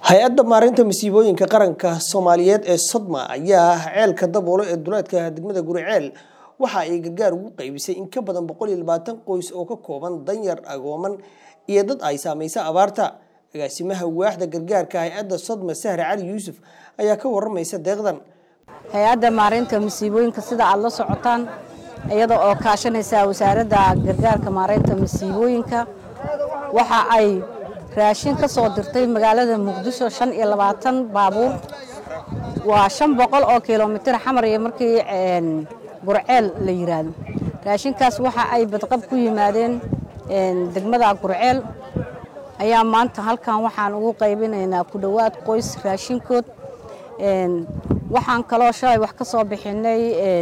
hay-adda maareynta masiibooyinka qaranka soomaaliyeed ee sodma ayaa ceelka daboolo ee duleedka degmada guriceel waxa ay gargaar ugu qaybisay in ka badan boqol iyo labaatan qoys oo ka kooban danyar agooman iyo dad ay saamaysa abaarta agaasimaha waaxda gargaarka hay-adda sodma sahre cali yuusuf ayaa ka waramaysa deeqdan hay-adda maareynta masiibooyinka sida aada la socotaan iyada oo kaashanaysa wasaaradda gargaarka maareynta masiibooyinka waxa ay raashin ka soo dirtay magaalada muqdisho shan iyo labaatan baabuur waa shan boqol oo kilomitir xamar iyo markii gurceel la yiraahdo raashinkaas waxa ay badqab ku yimaadeen degmada gurceel ayaa maanta halkan waxaan ugu qaybinaynaa ku dhowaad qoys raashinkood waxaan kaloo shalay wax ka soo bixinay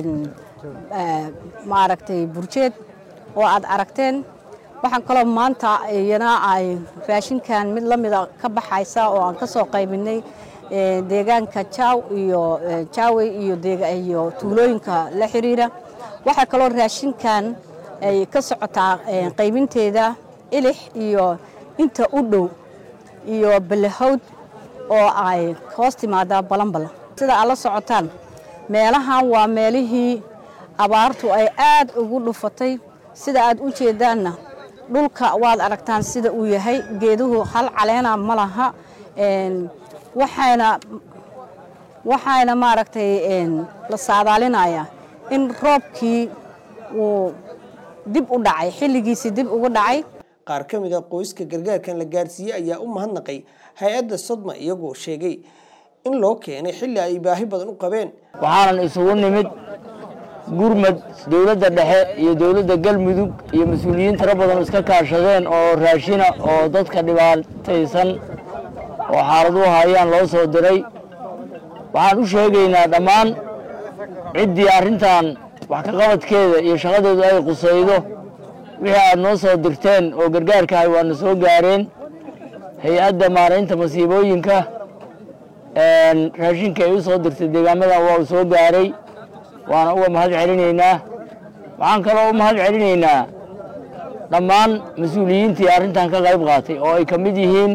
maaragtay burjeed oo aad aragteen waxaan kaloo maanta iyana ay raashinkan mid la mida ka baxaysa oo aan ka soo qaybinay deegaanka jaw iyo jaawey iyo iyo tuulooyinka la xiriira waxaa kaloo raashinkan ay ka socotaa qaybinteeda ilix iyo inta u dhow iyo balahowd oo ay hoos timaadaa balanbala sida aad la socotaan meelahan waa meelihii abaartu ay aad ugu dhufatay sida aad u jeedaanna dhulka waad aragtaan sida uu yahay geeduhu hal caleena ma laha waxayna waxayna maaragtay la saadaalinayaa in roobkii uu dib u dhacay xilligiisii dib ugu dhacay qaar ka mid a qoyska gargaarkan la gaarsiiyey ayaa u mahadnaqay hay-adda sodma iyagoo sheegay in loo keenay xilli ay baahi badan u qabeen waxaanan isugu nimid gurmad dowladda dhexe iyo dowladda galmudug iyo mas-uuliyiin tiro badan iska kaashadeen oo raashina oo dadka dhibaataysan oo xaaladuhu hayaan loo soo diray waxaan u sheegaynaa dhammaan ciddii arrintan wax ka qabadkeeda iyo shaqadeedu ay qusaydo wixii aad noo soo dirteen oo gargaarkahay waana soo gaareen hay-adda maaraynta masiibooyinka raashinka ay u soo dirtay deegaamadan waa uu soo gaaray waana uga mahad celinaynaa waxaan kaloo u mahad celinaynaa dhammaan mas-uuliyiintii arrintan ka qayb qaatay oo ay ka mid yihiin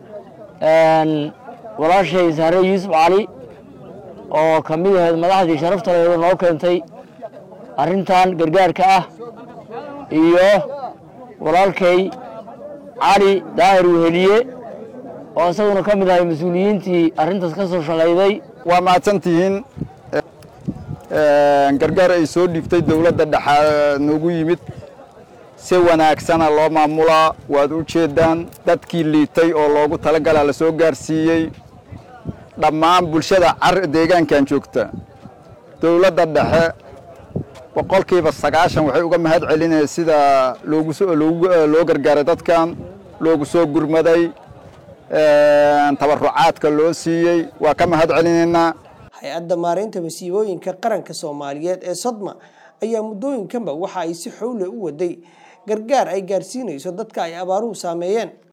walaashay sahre yuusuf cali oo ka mid ahayd madaxdii sharafta laheedo noo keentay arrintan gargaarka ah iyo walaalkay cali daahir weheliye oo isaguna ka mid ahay mas-uuliyiintii arrintaas ka soo shaqayday waa mahadsantihiin gargaar ay soo dhiibtay dowladda dhexa noogu yimid si wanaagsana loo maamulaa waad u jeedaan dadkii liitay oo loogu talagalaa la soo gaarsiiyey dhammaan bulshada car deegaankan joogta dowladda dhexe boqolkiiba sagaashan waxay uga mahad celinaya sida loo gargaaray dadkan loogu soo gurmaday tabarucaadka loo siiyey waa ka mahad celinaynaa hay-adda maareynta masiibooyinka qaranka soomaaliyeed ee sodma ayaa muddooyinkanba waxa ay si xowle u waday gargaar ay gaarsiinayso dadka ay abaaruhu saameeyeen